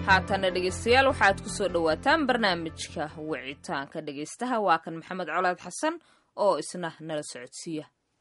haatana dhegaystayaal waxaad ku soo dhowaataan barnaamijka wicitaanka dhegaystaha waa kan maxamed colaad xasan oo isna nala socodsiiya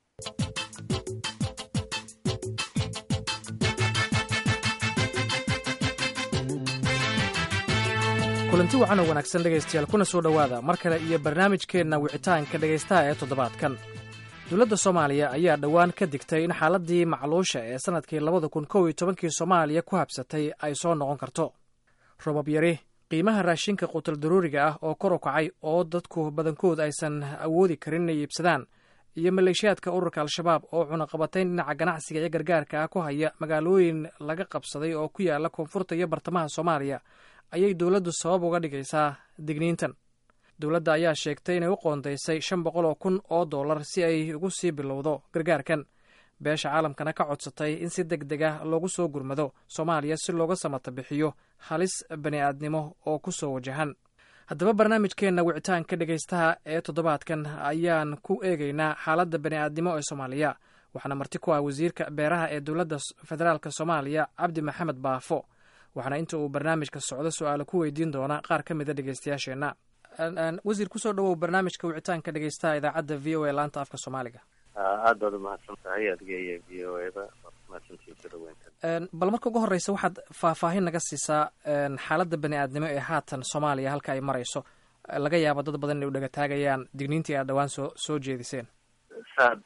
kulanti wacan oo wanaagsan dhegaystayaal kuna soo dhowaada mar kale iyo barnaamijkeenna wicitaanka dhegaystaha ee toddobaadkan dowladda soomaaliya ayaa dhowaan ka digtay in xaaladii macluusha ee sannadkii labada kun kow iyo tobankii soomaaliya ku habsatay ay soo noqon karto robab yari qiimaha raashinka qutal daruuriga ah oo kor u kacay oo dadku badankood aysan awoodi karin inay iibsadaan iyo maleeshiyaadka ururka al-shabaab oo cunaqabatayn dhinaca ganacsiga iyo gargaarka ah ku haya magaalooyin laga qabsaday oo ku yaala koonfurta iyo bartamaha soomaaliya ayay dowladdu sabab uga dhigaysaa digniintan dowladda ayaa sheegtay inay u qoondaysay shan boqol oo kun oo dollar si ay ugu sii bilowdo gargaarkan beesha caalamkana ka codsatay in si deg deg ah loogu soo gurmado soomaaliya si looga samata bixiyo halis bani aadnimo oo ku soo wajahan haddaba barnaamijkeenna wicitaanka dhegaystaha ee toddobaadkan ayaan ku eegaynaa xaaladda bani aadnimo ee soomaaliya waxaana marti ku ah wasiirka beeraha ee dowladda federaalk soomaaliya cabdi maxamed baafo waxaana inta uu barnaamijka socdo su-aalo ku weydiin doona qaar ka mida dhegaystayaasheenna wasiir kusoo dhawow barnaamijka wicitaanka dhegaystaha idaacadda v o a laanta afka soomaaliga aad baad umahadsan tahay adiga iyo v o eda mahadsantiin soo dhaweynta bal marka ugu horreysa waxaad faahfaahin naga siisaa xaaladda bani aadnimo ee haatan soomaaliya halka ay marayso laga yaabo dad badan inay u dhegataagayaan digniintii aad dhowaan soo soo jeediseen saad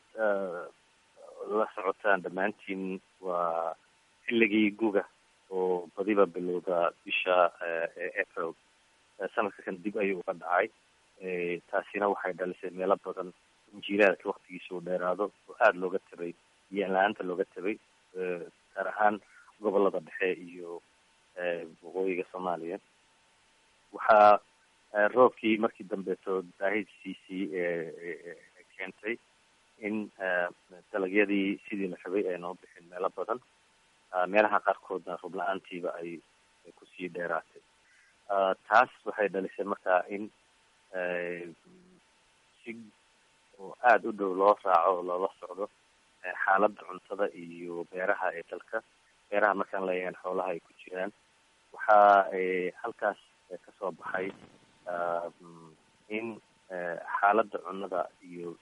la socotaan dhammaantiin waa xilligii guga oo badiba bilowda bisha april sanadka kan dib ayuu uga dhacay taasina waxay dhalisay meelo badan in jiilaalka waktigiisa uu dheeraado oo aada looga tabay biyan la-aanta looga tabay gaar ahaan gobolada dhexe iyo waqooyiga soomaaliya waxaa roobkii markii dambeeto daahidsiisii keentay in dalagyadii sidii la rabay ay noo bixin meelo badan meelaha qaarkoodna roob la-aantiiba ay kusii dheeraatay taas waxay dhalisay markaa in si oo aada u dhow loo raaco oo loola socdo xaaladda cuntada iyo beeraha ee dalka beeraha markaan leeyahan xoolaha ay ku jiraan waxaa halkaas kasoo baxay in xaaladda cunnada iyo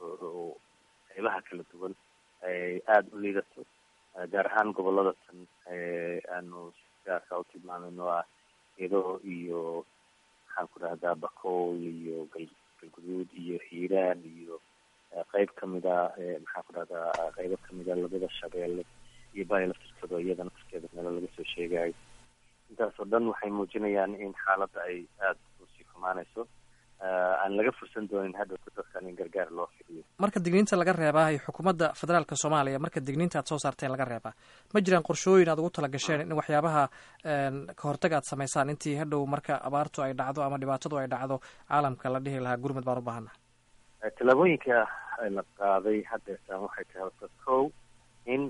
qeybaha kala duwan ay aada u liidato gaar ahaan gobolada tan aanu gaarka u tilmaamayno ah edo iyo maxaan ku dhahdaa bakool iyo gal galguduud iyo hiiraan iyo qeyb kamida maxaan ku dhahdaa qeybo kamida labada shabeelle iyo baya laftirkooda iyada nafskeeda meelo laga soo sheegayo intaas oo dhan waxay muujinayaan in xaaladda ay aada usii xumaanayso aan laga fursan doonin hadhowta dadkan in gargaar loo fidiyo marka digniinta laga reebaa xukuumadda federaalka soomaaliya marka digniinta aad soo saarteen laga reebaa ma jiraan qorshooyin aad ugu tala gasheen in waxyaabaha ka hortaga aad samaysaan intii hadhow marka abaartu ay dhacdo ama dhibaatadu ay dhacdo caalamka la dhihi lahaa gurmud baan u baahana tallaabooyinka la qaaday haddeertaan waxay tahay horta kow in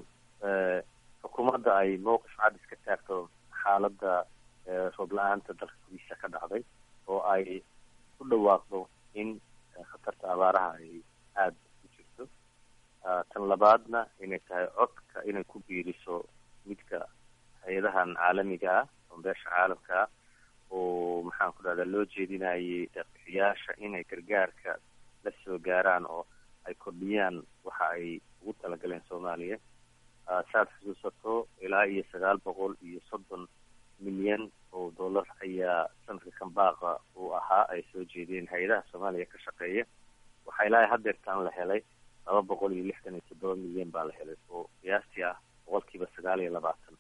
xukuumadda ay mowqif cad iska taagto xaaladda roob la-aanta dalka gudiisa ka dhacday oo ay ku dhawaaqdo in khatarta abaaraha ay aada u jirto tan labaadna inay tahay codka inay ku biiriso midka hay-adahan caalamiga ah oo beesha caalamka ah oo maxaan ku dhahdaa loo jeedinayay deeqbixiyaasha inay gargaarka la soo gaaraan oo ay kordhiyaan waxa ay ugu talagaleen soomaaliya saaad xusuusato ilaa iyo sagaal boqol iyo soddon milyan oo dollar ayaa sanadka kambaaqa uu ahaa ay soo jeediyeen hay-adaha soomaaliya ka shaqeeya waxaa ilaa haddeertaan la helay laba boqol iyo lixdan iyo toddoba milyan baa la helay oo qiyaastii ah boqolkiiba sagaal iyo labaatan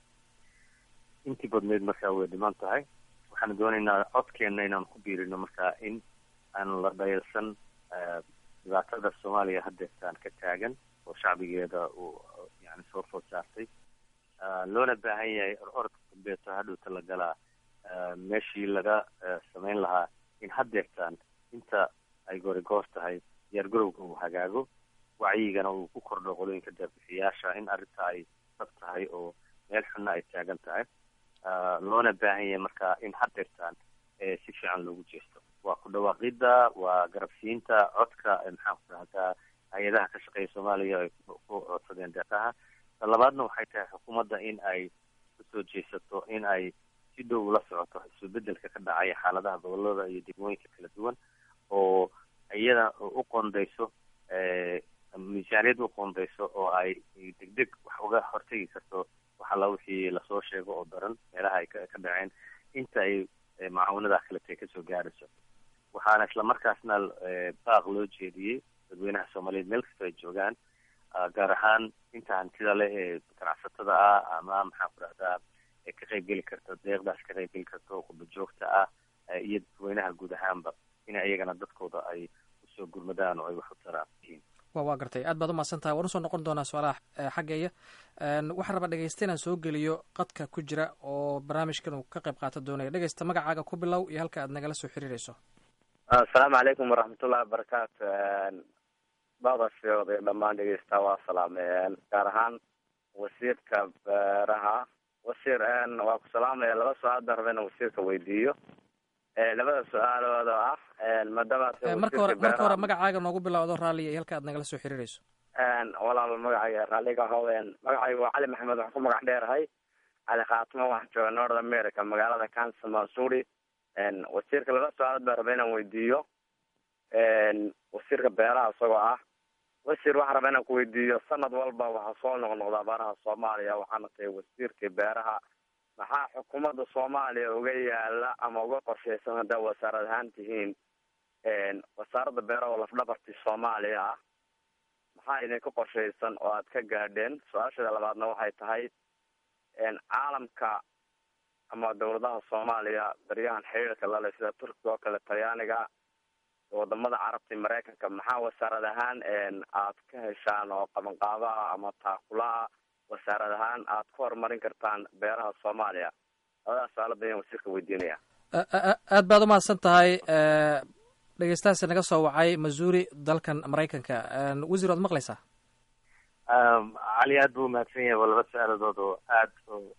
intii badneyd markaa way dhiman tahay waxaan doonaynaa codkeenna inaan ku biirino markaa in aan la dhayalsan dhibaatada soomaaliya haddeertaan ka taagan oo shacbigeeda uu yani soo food saartay loona baahan yahay orodka dambeeto hadhowta la galaa meeshii laga samayn lahaa in haddeertaan inta ay gorigoor tahay diyaargarowga uu hagaago wacyigana uu ku kordho qolooyinka deebixiyaasha in arrinta ay dab tahay oo meel xunna ay taagan tahay loona baahan yahay marka in haddeertaan si fiican loogu jeesto waa ku dhawaaqidda waa garabsiinta codka maxaan ku dhahdaa hay-adaha ka shaqeeya soomaaliya ay ku codsadeen deeqaha labaadna waxay tahay xukuumadda in ay kusoo jeesato in ay si si dhow ula socoto isbebedelka ka dhacaya xaaladaha gobolada iyo degmooyinka kala duwan oo iyada u qondayso miisaaniyad u qondayso oo ay degdeg wax uga hortegi karto waxala wixii lasoo sheego oo daran meelaha ay ka dhaceen inta ay macaawinadaha kalete kasoo gaarayso waxaana islamarkaasna baaq loo jeediyey dadweynaha soomaaliyeed meel kastoo ay joogaan gaar ahaan inta hantida leh ee ganacsatada ah ama maxaan ku rahdaa ka qaybgeli karta deeqdaas ka qaybgeli karto qurba joogta ah iyo dadweynaha guud ahaanba ina iyagana dadkooda ay usoo gurmadaan oo ay wax u taraan wa waa gartay aad baad umahadsan tahay waan usoo noqon doonaa su-aalaha xaggeeya waxaan rabaa dhegeysta inaan soo geliyo qadka ku jira oo barnaamijkan uu ka qayb qaato doonaya dhegeysta magacaaga ku bilow iyo halka aad nagala soo xiriireyso asalaamu calaykum waraxmatullahi wabarakaatu badasooda dhammaan dhegeysta waa salaameen gaar ahaan wasiirka beeraha wasiir waa ku salaamaya laba su-aal baan raba inaan wasiirka weydiiyo labada su-aalood oo ah maadaama marka hore marka hore magacaaga noogu bilowdo raalliya iyo halka aad nagala soo xiriireyso walaal magacayga raalliga hoween magacayga waa cali maxamed waxaan ku magac dheerahay cali khaatimo waxaan jooga north america magaalada kansas missouri wasiirka laba su-aalood baan raba inaan weydiiyo wasiirka beeraha isagoo ah wasiir waxaan rabaa inaan ku weydiiyo sanad walba waxaa soo noqnoqda abaaraha soomaaliya waxaana tahay wasiirkii beeraha maxaa xukuumadda soomaaliya uga yaala ama uga qorshaysan haddaa wasaarad ahaan tihiin wasaaradda beeraha oo lafdhabartii soomaaliya ah maxaa idinka qorshaysan oo aad ka gaadheen su-aashada labaadna waxay tahay caalamka ama dawladaha soomaaliya baryahan xiriirka lale sida turkiga oo kale talyaaniga wadamada carabta iyo maraykanka maxaa wasaarad ahaan aad ka heshaan oo qabanqaabaha ama taakulaha wasaarad ahaan aad ku horumarin kartaan beeraha soomaaliya labadaas su-aalood ayaan wasiirka weydiinaya aad baad umahadsan tahay dhegeystahaasi naga soo wacay missouri dalkan maraykanka wasiir waad maqlaysaa cali aad buu umahadsan yahay waa laba su-aaladood oo aad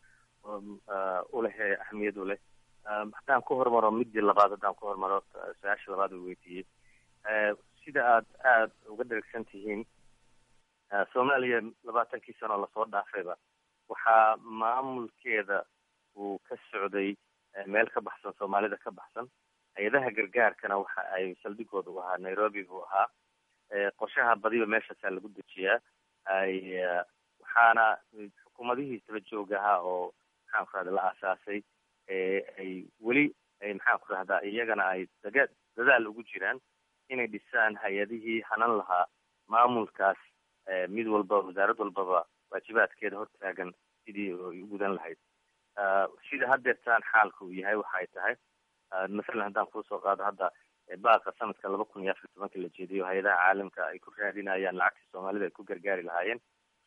uleh ahmiyad u leh haddaan ku hormaro midii labaad haddaan ku hormaro su-aasha labaad uu weydiiyey sida aad aada uga dherigsan tihiin soomaaliya labaatankii sano lasoo dhaafayba waxaa maamulkeeda uu ka socday meel ka baxsan soomaalida ka baxsan hay-adaha gargaarkana waxa ay saldhigooda u ahaa nairobi buu ahaa qorshaha badiba meeshaasaa lagu dejiyaa ay waxaana xukuumadihii daba joog ahaa oo maxaan ku rahda la aasaasay ay weli maxaan ku rahdaa iyagana ay daga dadaal ugu jiraan inay dhisaan hay-adihii hanan lahaa maamulkaas mid walba wasaarad walbaba waajibaadkeeda hortaagan sidii ay u gudan lahayd sida haddeertaan xaalka uu yahay waxa ay tahay masalan haddaan kuusoo qaado hadda baaqa sanadka laba kun iyo afar tobanka la jeediyo hay-adaha caalamka ay ku raadinayaan lacagtii soomaalida ay ku gargaari lahaayeen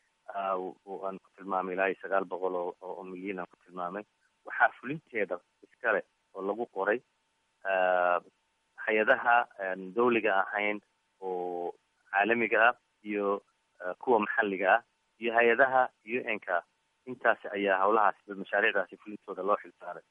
aan ku tilmaamay ilaa iyo sagaal boqol oo oo milyan aan ku tilmaamay waxaa fulinteeda iskale oo lagu qoray hay-adaha dawliga ahayn oo caalamiga ah iyo kuwa maxalliga ah iyo hay-adaha u n ka intaasi ayaa hawlahaas mashaariicdaasi fulintooda loo xilsaaray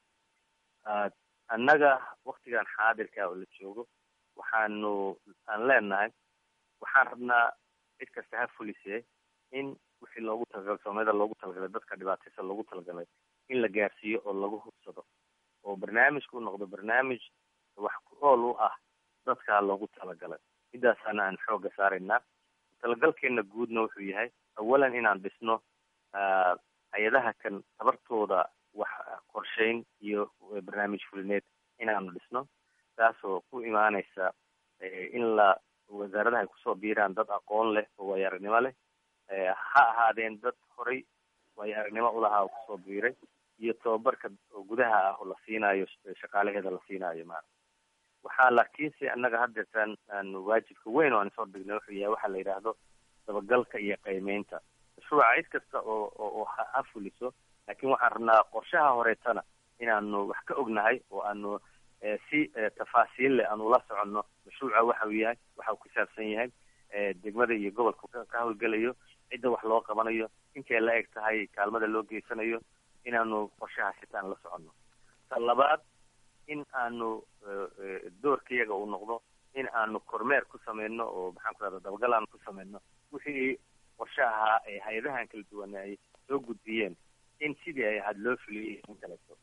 annaga waktigan xaadirka oo la joogo waxaanu aan leenahay waxaan rabnaa cid kasta ha fulisee in wixii loogu talagalay soomaalida loogu talagalay dadka dhibaataysan loogu talagalay in la gaarsiiyo oo lagu hubsado oo barnaamijku noqdo barnaamij wax ku ool u ah dadkaa loogu talagalay midaasaana aan xooga saaraynaa talagalkeena guudna wuxuu yahay awalan inaan dhisno hay-adaha kan tabartooda wax qorshayn iyo barnaamij fulineed inaanu dhisno taasoo ku imaaneysa in la wasaaradaha ay kusoo biiraan dad aqoon leh oo waayo aragnimo leh ha ahaadeen dad horay waayo aragnimo ulahaa oo kusoo biiray iyo tababarka oo gudaha ah oo la siinaayo shaqaalaheeda la siinaayo ma waxaa laakiinse annaga haddeertaan aan waajibka weyn oo aan soo dhignay wuxuu yahay waxaa la yidhaahdo dabagalka iyo qiimeynta mashruuca cid kasta oo oo ha fuliso laakiin waxaan rabnaa qorshaha horeetana inaanu wax ka ognahay oo aanu si tafaasiil leh aanu la soconno mashruuca waxa uu yahay waxa uu ku saabsan yahay degmada iyo gobolka ka hawlgelayo cidda wax loo qabanayo intay la eg tahay kaalmada loo geysanayo inaanu qorshaha sitaan la soconno ta labaad in aanu doorkayaga uu noqdo in aanu kormeer ku sameyno oo maxaan ku rahda dabagal aanu ku sameyno wixii qorshe ahaa ee hay-adahan kala duwan ay soo gudbiyeen in sidii ay ahaad loo fuliyay in kaleeto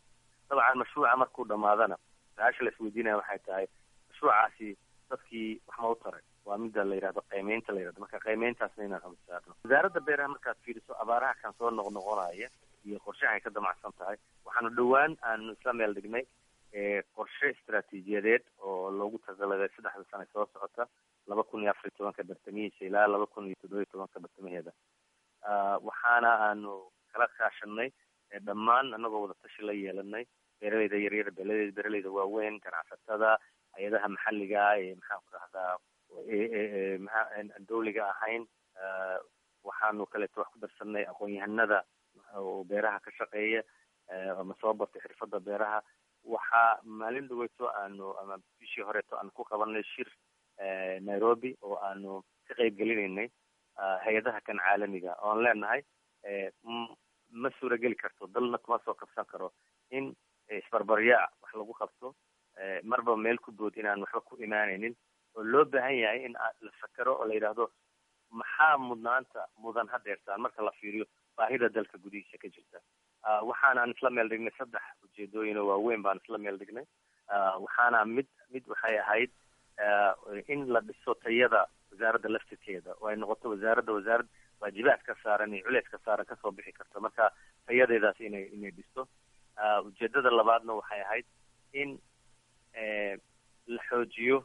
dabcan mashruuca markuu dhamaadana su-aasha la isweydiinaya waxay tahay mashruucaasi dadkii wax ma u taray waa mida la yidhahdo qiimeynta la yidhahdo marka qiimeyntaasna inaan xogsaarno wasaaradda beeraha markaad fiiriso abaaraha kan soo noqnoqonaya iyo qorshaha ay ka damacsan tahay waxaanu dhowaan aanu isla meel dhignay qorshe istaraatiijiyadeed oo loogu tagaladay saddexda sane soo socota laba kun iyo afar iyo tobanka bartamihiisa ilaa laba kun iyo toddoba iyo tobanka bartamaheeda waxaana aanu kala kaashanay dhammaan anagoo wada tashi la yeelanay beeraleyda yaryar beeraleyda beeraleyda waaweyn ganacsatada hay-adaha maxalliga ee maxaan ku dhahdaa maa dawliga ahayn waxaanu kaleeto wax ku darsanay aqoon-yahanada oo beeraha ka shaqeeya ama soo bartay xirfadda beeraha waxaa maalin dhaweyto aanu ama bishii horeeto aanu ku qabanay shir nairobi oo aanu ka qeyb gelinaynay hay-adaha kan caalamiga oon leenahay ma suurageli karto dalna kuma soo kabsan karo in isbarbaryaa wax lagu qabto marba meel ku bood inaan waxba ku imaanaynin oo loo baahan yahay in la fakero oo la yidhaahdo maxaa mudnaanta mudan hadeertaan marka la fiiriyo baahida dalka gudihiisa ka jirta waxaanaan isla meel dhignay saddex ujeedooyin oo waaweyn baan isla meel dhignay waxaana mid mid waxay ahayd in la dhiso tayada wasaaradda laftirkeeda oo ay noqoto wasaaradda wasaarad waajibaad ka saaran iyo culeys ka saaran kasoo bixi karto marka tayadeedaas inay inay dhisto ujeedada labaadna waxay ahayd in la xoojiyo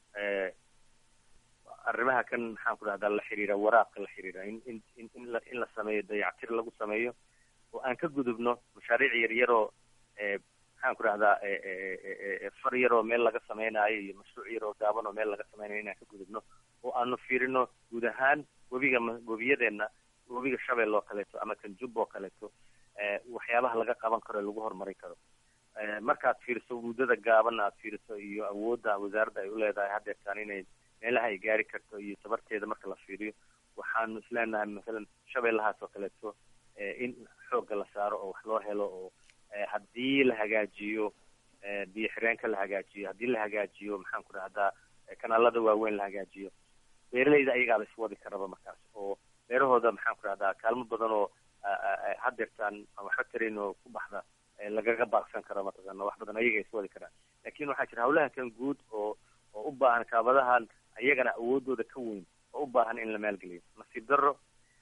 arrimaha kan maxaan ku dhahdaa la xiriira waraabka la xiriira in in in in la in la sameeyo dayactir lagu sameeyo oo aan ka gudubno mashaariic yaryaroo maxaan ku dhahdaa far yaroo meel laga sameynaayo iyo mashruuc yaroo gaaban oo meel laga sameynayo inaan ka gudubno oo aanu fiirino guud ahaan webiga webiyadeenna webiga shabeel oo kaleeto ama kan jub oo kaleeto waxyaabaha laga qaban karo ee lagu horumarin karo markaad fiiriso muddada gaabanna aad fiiriso iyo awoodda wasaaradda ay uleedahay hadeertaan inay meelaha ay gaari karto iyo tabarteeda marka la fiiriyo waxaanu isleenahay masalan shabeellahaas oo kaleeto in xoogga la saaro oo wax loo helo oo haddii la hagaajiyo biyo xireenka la hagaajiyo haddii la hagaajiyo maxaan ku dhahdaa kanaalada waaweyn la hagaajiyo beeraleyda ayagaaba iswadi karaba markaas oo beerahooda maxaan ku dhahdaa kaalmo badan oo hadeertaan waxba tarin oo ku baxda lagaga baaqsan karo mataqaana wax badan ayaga iswadi karaan lakin waxaa jira hawlaha kan guud oo oo u baahan kaabadahan ayagana awoodooda ka weyn oo u baahan in la maalgeliyo nasiib daro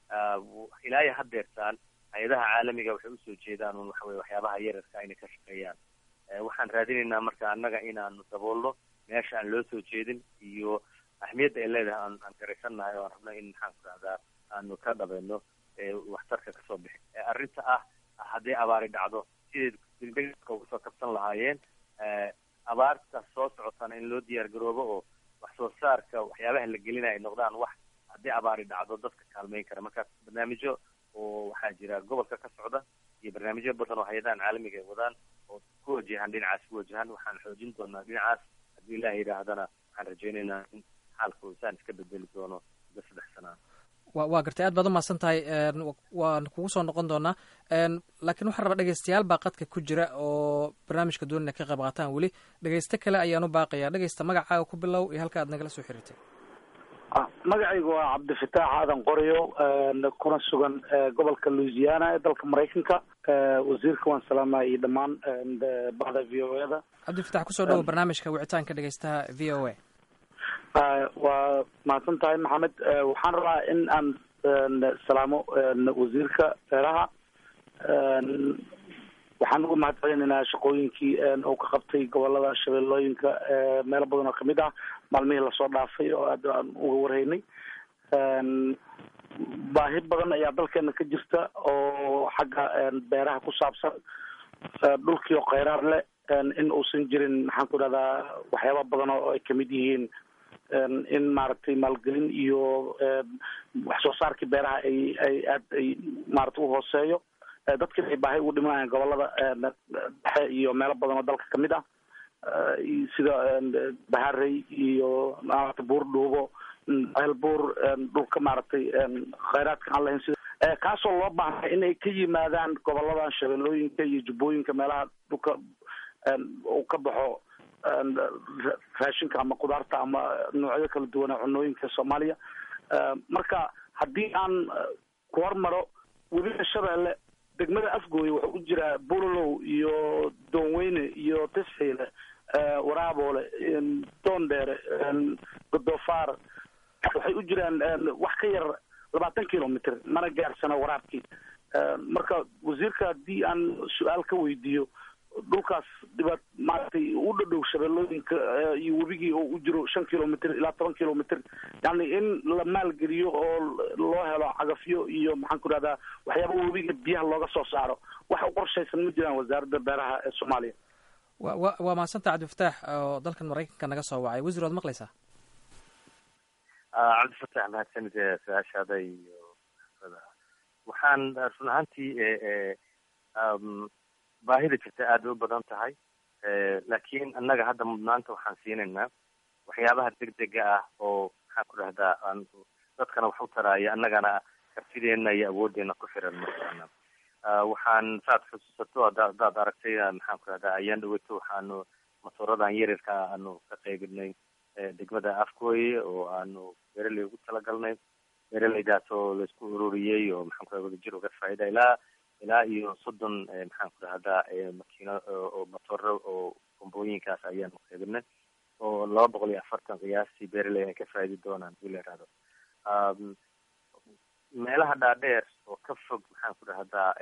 ilaa iyo hadeertaan hay-adaha caalamiga waxay usoo jeedaan un waxaweye waxyaabaha yararka inay ka shaqeeyaan waxaan raadinaynaa marka annaga inaanu daboolno meesha aan loo soo jeedin iyo ahmiyadda ay leedahay aan aan garaysannahay oo aan rabno in maxaan ku dhahdaa aanu ka dhabayno waxtarka kasoo bixi arrinta ah hadday abaari dhacdo siday degdega uga soo kabsan lahaayeen abaarta soo socotana in loo diyaar garoobo oo wax soo saarka waxyaabaha la gelinaya ay noqdaan wax haddii abaari dhacdo dadka kaalmeyn kara marka barnaamijyo oo waxaa jira gobolka ka socda iyo barnaamijyo badan oo hay-adahan caalamiga ay wadaan oo ku wajahan dhinacaas ku wajahan waxaan xoojin doonaa dhinacaas haddii ilaah yidhaahdana waxaan rajaynaynaa in xaalka insaan iska bedeli doono muddo saddex sanaa wa waa gartay aad baad umahadsan tahay waan kugu soo noqon doonaa laakiin waxaan rabaa dhegeystayaal baa qadka ku jira oo barnaamijka doonina ka qayb qaataan weli dhegeysto kale ayaan u baaqayaa dhegeysta magacaaga ku bilow iyo halka aad nagala soo xiriirtay magacaygu waa cabdifataax aadan qoryo kuna sugan gobolka louisiana ee dalka maraykanka wasiirka waan salaamaya iyo dhammaan bahda v o eda cabdifatax kusoo dhawo barnaamijka wicitaanka dhegeystaha v o a waa mahadsan tahay maxamed waxaan rabaa in aan salaamo wasiirka beeraha waxaan uga mahad celinaynaa shaqooyinkii uu ka qabtay gobolada shabeellooyinka meelo badan oo kamid ah maalmihii lasoo dhaafay oo aad aan uga warhaynay baahi badan ayaa dalkeena ka jirta oo xagga beeraha ku saabsan dhulkii oo kheyraar leh in uusan jirin maxaan ku dhahdaa waxyaaba badan oo ay kamid yihiin in maaragtay maalgelin iyo wax soo saarkii beeraha ay ay aad ay maaragtay uhooseeyo dadkina ay baahi ugu dhimanayaan gobolada dhexe iyo meelo badan oo dalka kamid ah sida baharey iyo maaragtay buur dhuubo ceelbuur dhulka maaragtay kheyraadka aan lahayn sida kaasoo loo baahnay inay ka yimaadaan goboladan shabeellooyinka iyo jubbooyinka meelaha dhulka uu ka baxo raashinka ama kudaarta ama noocyo kala duwan ee cunooyinka soomaaliya marka haddii aan ku hormaro webiga shabeelle degmada afgooye wuxuu u jiraa bulalow iyo doonweyne iyo tisxiile waraaboole doondheere godoofaar waxay u jiraan wax ka yar labaatan kilomitr mana gaarsana waraabkii marka wasiirka haddii aan su-aal ka weydiiyo dhulkaas dhibaat maaragtay u dhadhow shabeellooyinka iyo webigii oo u jiro shan kilomitr ilaa toban kilomitr yani in la maalgeliyo oo loo helo cagafyo iyo maxaan ku rahdaa waxyaaba webiga biyaha looga soo saaro wax u qorshaysan ma jiraan wasaaradda beeraha ee soomaaliya wa wa waa mahadsanta cabdifataax oo dalkan maraykanka naga soo wacay wasiir waad maqlaysaa cabdifataax mahadsanid su-aashaada iyo waxaan run ahaantii baahida jirta aad bay u badan tahay laakiin annaga hadda mudnaanta waxaan siinaynaa waxyaabaha degdega ah oo maxaan ku dhahdaa aan dadkana wax u taraaya annagana kartideena iyo awooddeena ku xiran markaana waxaan saad xusuusato hadaad aragtay maxaan ku dhahdaa ayaan dhaweyto waxaanu matooradan yaryarka aanu ka qaybinay degmada afgooye oo aanu beeraley ugu talagalnay beeraleydaas oo laisku ururiyey oo maxaan ku dhaha wadajir uga faa'ida ilaa ilaa iyo soddon maxaan ku dhahdaa makiino oo matooro oo bombooyinkaas ayaanu qaybinay oo laba boqol iyo afartan qiyaastii beeraley ay ka faa'idi doonaan hadii la yihahdo meelaha dhaadheer oo ka fog maxaan ku dhahdaa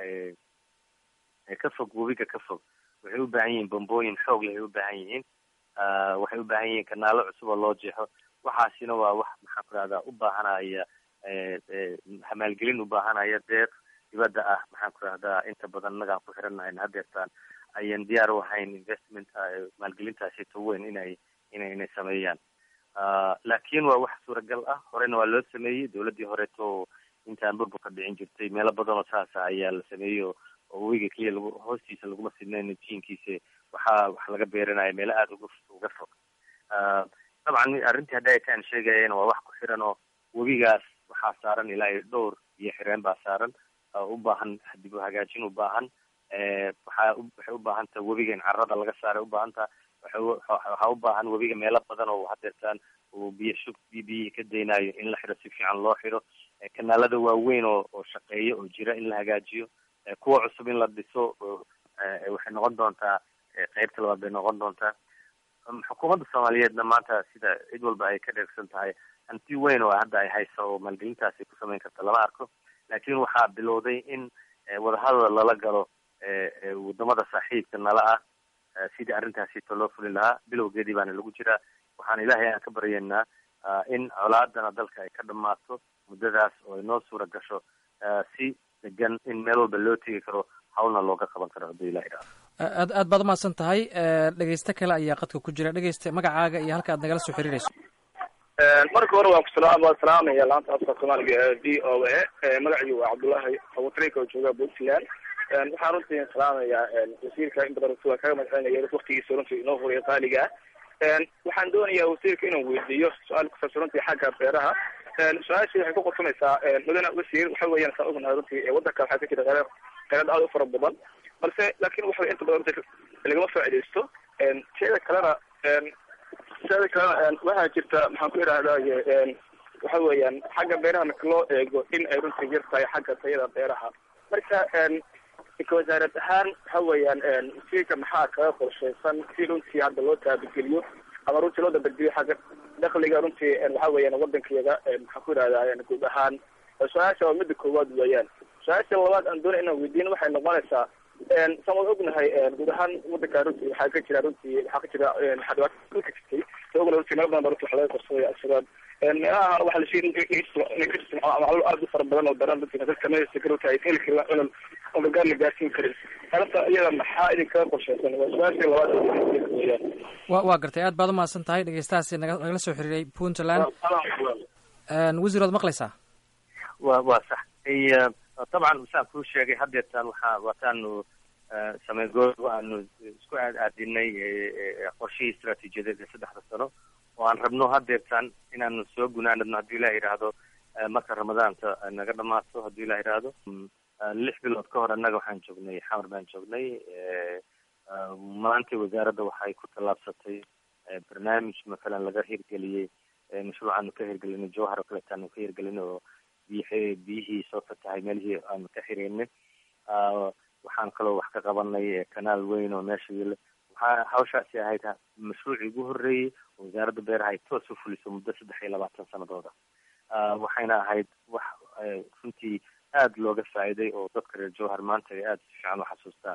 ka fog webiga ka fog waxay u baahan yihiin bombooyin xoog leh ay u baahan yihiin waxay u baahan yihiin kanaalo cusub oo loo jeexo waxaasina waa wax maxaan ku dhahdaa u baahanaya hamaalgelin u baahanaya deeq dibadda ah maxaan ku dhahdaa inta badan annagaan ku xirannahay hadeertaan ayan diyaar u ahayn investment maalgelintaasito weyn inay ina inay sameeyaan laakiin waa wax suuragal ah horena waa loo sameeyey dawladdii horeeto intaan burburka dhicin jirtay meelo badan oo saasa ayaa la sameeyey oo webiga keliya lagu hoostiisa laguma sidnayn jiinkiisa waxaa wax laga beeranaya meelo aada uga uga fog dabcan arrintii hadda aytaan sheegayeen waa wax ku xiran oo webigaas waxaa saaran ilaa iyo dhowr iyo xireen baa saaran u baahan dib u hagaajin u baahan waxaa waxay u baahan taha webiga in carada laga saaray u baahan taha waxaa u baahan webiga meelo badan oo hadeertaan uu biyo shub biyo biyihii ka daynayo in la xiro si fiican loo xiro kanaalada waaweyn oo oo shaqeeya oo jira in la hagaajiyo kuwa cusub in la dhiso waxay noqon doontaa qeybta labaad bay noqon doontaa xukuumadda soomaaliyeedna maanta sida cid walba ay ka dheersan tahay hanti weyn oo hadda ay hayso oo maalgelintaasi ku samayn karta lama arko laakiin waxaa bilowday in wadahadal lala galo wadamada saaxiibka nala ah sidii arrintaasito loo fulin lahaa bilowgeedii baana lagu jiraa waxaan ilaahay aan ka baryaynaa in colaadana dalka ay ka dhamaato muddadaas oo ay noo suura gasho si degan in meel walba loo tegi karo hawlna looga qaban karo hadduu ilah idhaado aad aad baad umahadsan tahay dhegeyste kale ayaa qadka ku jira dhegeyste magacaaga iyo halka aad nagala soo xiriirayso marka hore waan kusalaam waan salaamaya laanta afka soomaaliga ee v o a magacii waa cabdullaahi abutrika oo jooga puntland waxaan runtii salaamayaa wasiirka in badan waan kaga mahadcelinaya waktigiisa runtii inoo huriya qaaliga ah waxaan doonayaa wasiirka inaan weydiiyo su-aal kusaabsan runtii xagga beeraha su-aashii waxay ku qorsanaysaa mudane wasiir waxa weeyaan saa ognahay runtii wadanka waxaa ka jira qeyrad qeyrad aad u fara badan balse laakin waxa inta badan runtii lagama faaidaysto teeda kalena teeda kalena waxaa jirta maxaan ku idhahdaye waxa weeyaan xagga beeraha marka loo eego in ay runtii yar tahay xagga tayada beeraha marka ka wasaarad ahaan waxa weeyaan wasiirka maxaa kaga qorshaysan si runtii hadda loo taabigeliyo ama runtii loo dabadgeliyo xagga dakliga runtii waxa weeyaan wadankeeda maxaan ku idhahdaa guud ahaan su-aasha waa mida koowaad weeyaan su-aasha labaad aan doonay inaan weydiin waxay noqonaysaa saan wada ognahay guud ahaan wadanka runtii waxaa ka jira runtii waxaa ka jira waxaa dhibaato dhulka jirtay sa ognahay runtii meelo badan ba runtii wax laga qorsaday al-shabaab meelaha waxaa la sheegay inay ka jirto macluul aad u fara badan oo daran runtii dadka meesha runtii ay heli karin cunun oo gargaar la gaarsiin karin arrinta iyada maxaa idinkaga qorshaysan waa su-aashii labaad weeyaan wa waa gartay aad baad umahadsan tahay dhegeystahaasi naga nagala soo xiriiray puntland wasiir waad maqlaysaa wa waa sax dabcan saan kuu sheegay hadeertaan waxaa waataanu samey goor aanu isku aad aadinay qorshihii istraatiijiyadeed ee saddexda sano oo aan rabno hadeertaan inaanu soo gunaanadno haddii ilah yidhaahdo marka ramadaanka naga dhamaato haddii ilah yidhaahdo lix bilood ka hor annaga waxaan joognay xamar baan joognay maanta wasaaradda waxay ku tallaabsatay barnaamij mathalan laga hirgeliyey mashruucaanu ka hirgelinay jowhar oo kaleeta aanu ka hirgelinay oo biy biyihii soo fatahay meelihii aanu ka xireynay waxaan kaloo wax ka qabanay kanaal weyn oo meesha yile waxaa hawshaasi ahayd mashruucii ugu horreeyey oo wasaaradda beeraha ay toos u fuliso muddo saddex iyo labaatan sanadooda waxayna ahayd wax runtii aada looga faa'iiday oo dadka reer jowhar maanta ay aada si fiican u xasuustaan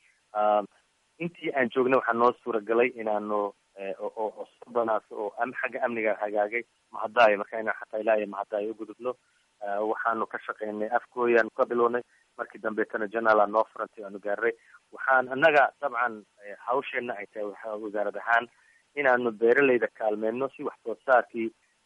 intii aan joognay waxaa noo suuragalay inaanu oo sodonaas oo xagga amniga hagaagay mahadaayo marka inaan xataa ilaa iyo mahadaayo u gudubno waxaanu ka shaqeynay afgooyaanu ka bilownay markii dambeetana janala noo furantay aanu gaaray waxaan annaga dabcan hawsheena ay tahay wasaarad ahaan inaanu beeraleyda kaalmeyno si wax soo saarkii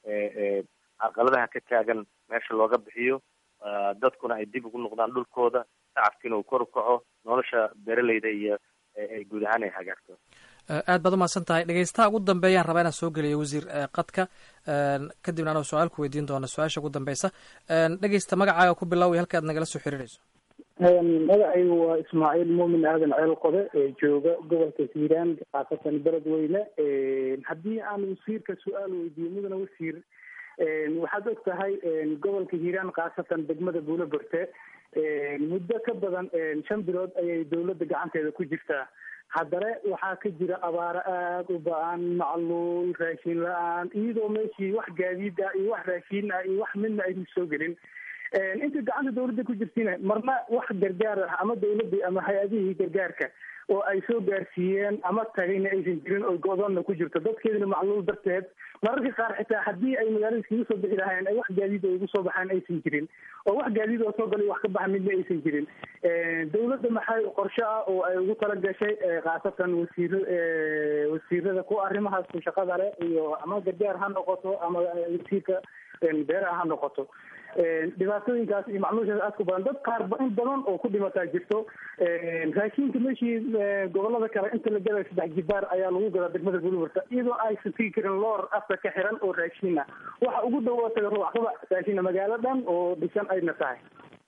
caqaladaha ka taagan meesha looga bixiyo dadkuna ay dib ugu noqdaan dhulkooda shacabkiina uu kor u kaco nolosha beeraleyda iyo guud ahaan ay hagaagto aad baad umahadsan tahay dhegeystaha ugu dambeeyaan rabaa inaan soo geliyo wasiir qadka kadibna anoo su-aal ku weydiin doona su-aasha ugu dambeysa dhegeysta magacaaga ku bilow iyo halka aad nagala soo xiriirayso magacaygu waa ismaaciil muumin aadan ceel qode ee jooga gobolka hiiraan khaasatan beledweyne haddii aan wasiirka su-aal weydiiyo mudana wasiir waxaad og tahay gobolka hiiraan khaasatan degmada buulo borte muddo ka badan shan bilood ayay dawladda gacanteeda ku jirtaa haddana waxaa ka jira abaaro aada u ba-an macluul raashin la-aan iyadoo meeshii wax gaadiid ah iyo wax raashin ah iyo wax midna aysan soo gelin inta gacanta dawladda ku jirtina marna wax gargaar ah ama dawladdii ama hay-adihii gargaarka oo ay soo gaarsiiyeen ama tagayna aysan jirin oo go-doonna ku jirto dadkeedina macluul darteed mararka qaar xitaa haddii ay magaalada iskaga soo bixi lahaayeen ay wax gaadiid oo igu soo baxaan aysan jirin oo wax gaadiid oo soo galay wax ka baxa midna aysan jirin dawladda maxay qorshe ah oo ay ugu tala gashay khaasatan wasiir wasiirada ku arrimahaas ku shaqada leh iyo ama gargaar ha noqoto ama wasiirka beeraha ha noqoto dhibaatooyinkaas iyo macluushaas aad ku badan dad qaar in badan oo ku dhimataa jirto raashinka meeshii gobolada kale inta la gadayo saddex jibaar ayaa lagu gadaa degmada buliburta iyadoo aysan tigi karin loor afka ka xiran oo raashin ah waxa ugu dhow oo taga rubaxsada raashina magaalo dhan oo dhisan ayna tahay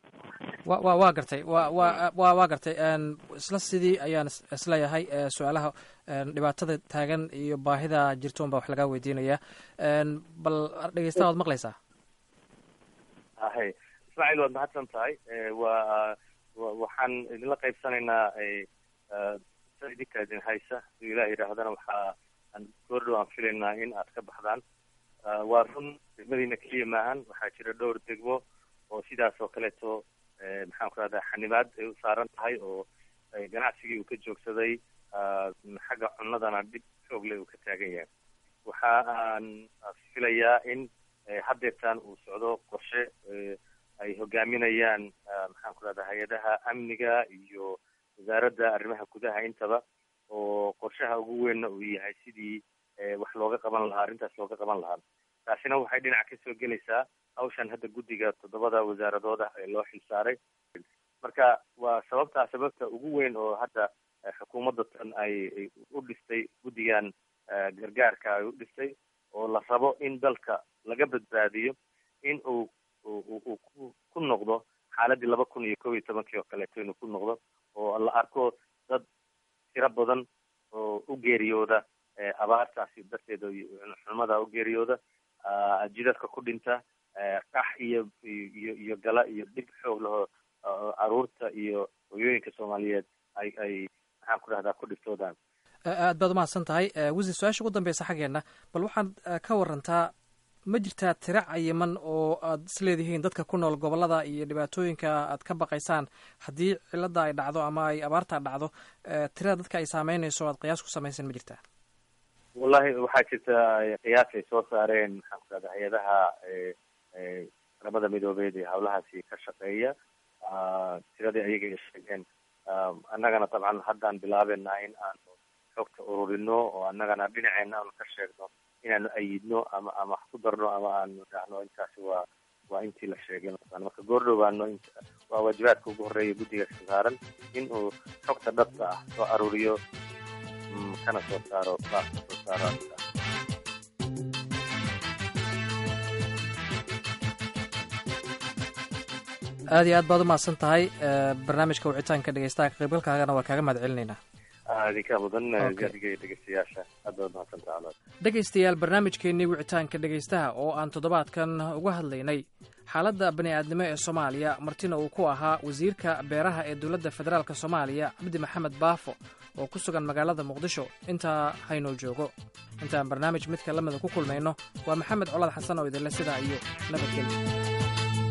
wa wa waa gartay wa wa wa waa gartay isla sidii ayaan isleeyahay su-aalaha dhibaatada taagan iyo baahida jirtoon baa wax lagaa weydiinaya bal dhegeystaha waad maqlaysaa ahay ismaaciil waad mahadsan tahay waa waxaan idinla qaybsanaynaa sa idinka idin haysa haduu ilah yidhaahdana waxaa aan goordhow aan filaynaa in aad ka baxdaan waa run degmadiina keliya maahan waxaa jira dhowr degmo oo sidaas oo kaleeto maxaan ku rahdaa xanibaad ay u saaran tahay oo ganacsigii uu ka joogsaday xagga cunadana dhib xoog leh uu ka taagan yahay waxa aan filayaa in haddeertaan uu socdo qorshe ay hogaaminayaan maxaan ku rahdaa hay-adaha amniga iyo wasaaradda arrimaha gudaha intaba oo qorshaha ugu weynna uu yahay sidii wax looga qaban lahaa arrintaas looga qaban lahaa taasina waxay dhinac kasoo gelaysaa hawshan hadda guddiga toddobada wasaaradood ah ee loo xilsaaray marka waa sababtaa sababta ugu weyn oo hadda xukuumadda tan ay u dhistay guddigan gargaarka ay u dhistay oo la rabo in dalka laga badbaadiyo in uu uu ku noqdo xaaladii laba kun iyo kob iyo tobankii oo kaleeto inuu ku noqdo oo la arko dad tiro badan oo u geeriyooda abaartaasi darteeda xumada u geeriyooda jidadka ku dhinta qax iyo iyo iyo gala iyo dhib xoog laho caruurta iyo hoyooyinka soomaaliyeed ay ay maxaan ku dhahdaa ku dhibtoodaan aad baad umahadsan tahay wasiir su-aasha ugu dambeysa xaggeenna bal waxaad ka warantaa ma jirtaa tiro cayiman oo aad isleedihiin dadka ku nool gobolada iyo dhibaatooyinka aad ka baqaysaan haddii cilada ay dhacdo ama ay abaarta dhacdo tirada dadka ay saameynayso aad qiyaas ku samaysan ma jirtaa wallahi waxaa jirta qiyaas ay soo saareen maxaan ku dhahda hay-adaha qaramada midoobeed ee hawlahaasi ka shaqeeya tiradii ayaga ay sheegeen annagana dabcan haddaan bilaabeynaa in aanu xogta ururino oo annagana dhinaceena aanu ka sheegno inaanu ayidno ama ama wax ku darno ama aanu dhahno intaasi waa waa intii la sheegay mataqana marka goordhow baano waa waajibaadka ugu horreeya guddiga saaran in uu xogta dhabta ah soo aruuriyo kana soo saaro baaska soo saaro aad iyo aad baad umahadsan tahay barnaamijka wicitaanka dhegeystaha ka qaybgalkaagana waa kaaga mahad celinaynaa idinkaa mudan Okay. adiga iyo dhegeystayaasha aad baad mahadsantaha colaad dhegaystayaal barnaamijkeennii wicitaanka dhegaystaha oo aan toddobaadkan uga hadlaynay xaaladda bani'aadnimo ee soomaaliya martina uu ku ahaa wasiirka beeraha ee dowladda federaalk soomaaliya cabdi maxamed baafo oo ku sugan magaalada muqdisho intaa haynoo joogo intaan barnaamij midka lamida ku kulmayno waa maxamed colaad xasan oo idinle sidaa iyo nabadgelyo